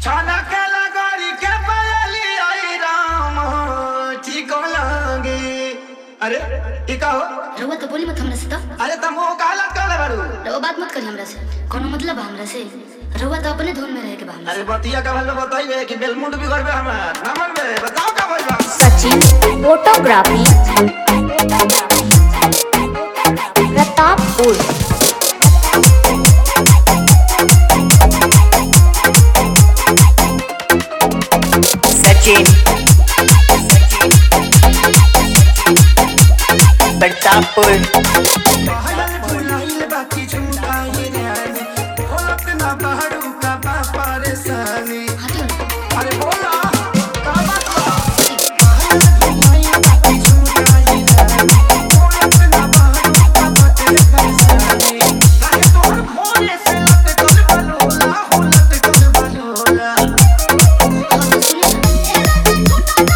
छाना के लगोरी के पायली आई राम ठीक लगे अरे ई का हो रउआ तो बोली मत हमरा से तो अरे तुम वो काला काला बारू रउआ बात मत करी हमरा से कोनो मतलब बा हमरा से रउआ तो अपने धुन में रह के बा हमरा से। अरे बतिया का भल बताइए कि बेलमुंड भी करबे हमार नमन बे बताओ का भइल बा सचिन फोटोग्राफी प्रतापपुर सचिन प्रतापपुर पहले भुलाइल बाकी झूठाई रानी भोलक ना बहरू का बा परेशानी हटियो ना अरे बोला का बात बा पहले भुलाइल बाकी झूठाई रानी भोलक ना बहरू का बा परेशानी काहे तोहर भोरे से लटकल बलोला हो लटकल बलोला हम तो सुने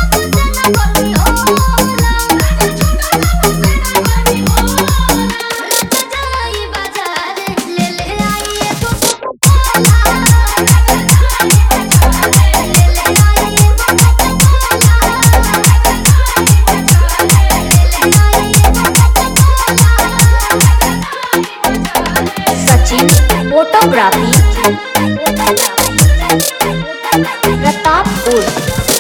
सचिन फोटोग्राफी प्रतापपुर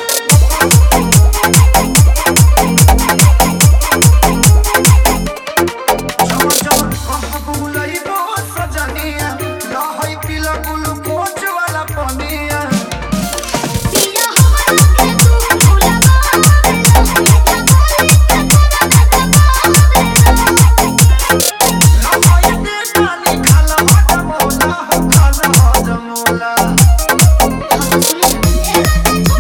चमक चमक कहाँ बुलई बो सजनिया लहई पीला ग्लूकोज वाला पनिया लहई दे पानी खाला हजमोला हो खाला हजमोला हम तो सुने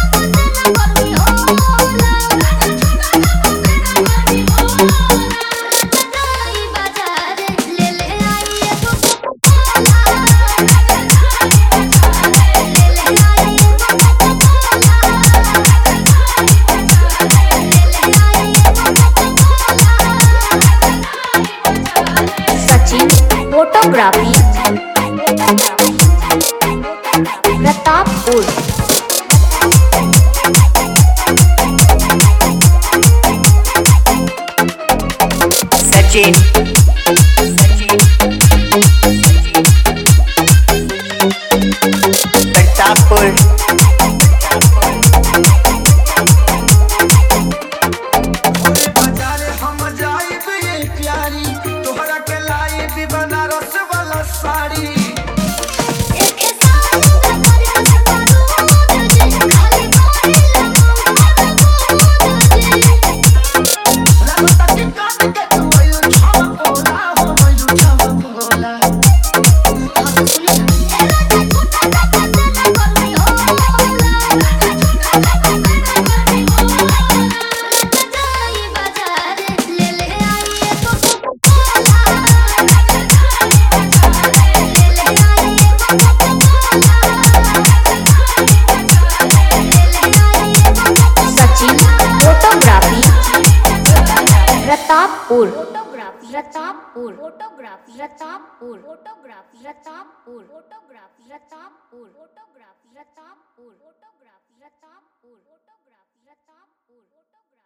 सचिन फोटोग्राफी प्रतापपुर सचिन प्रतापपुर ओरे बाजारे हम जाइब ये प्यारी तोहरा के लाइब बनारस वाला साड़ी लगता कि कान के तू आयु छावा बोला हो आयु छावा बोला हम तो सुने Sachin photography Pratappur photography Pratappur photography Pratappur photography Pratappur photography Pratappur photography Pratappur photography Pratappur photography Pratappur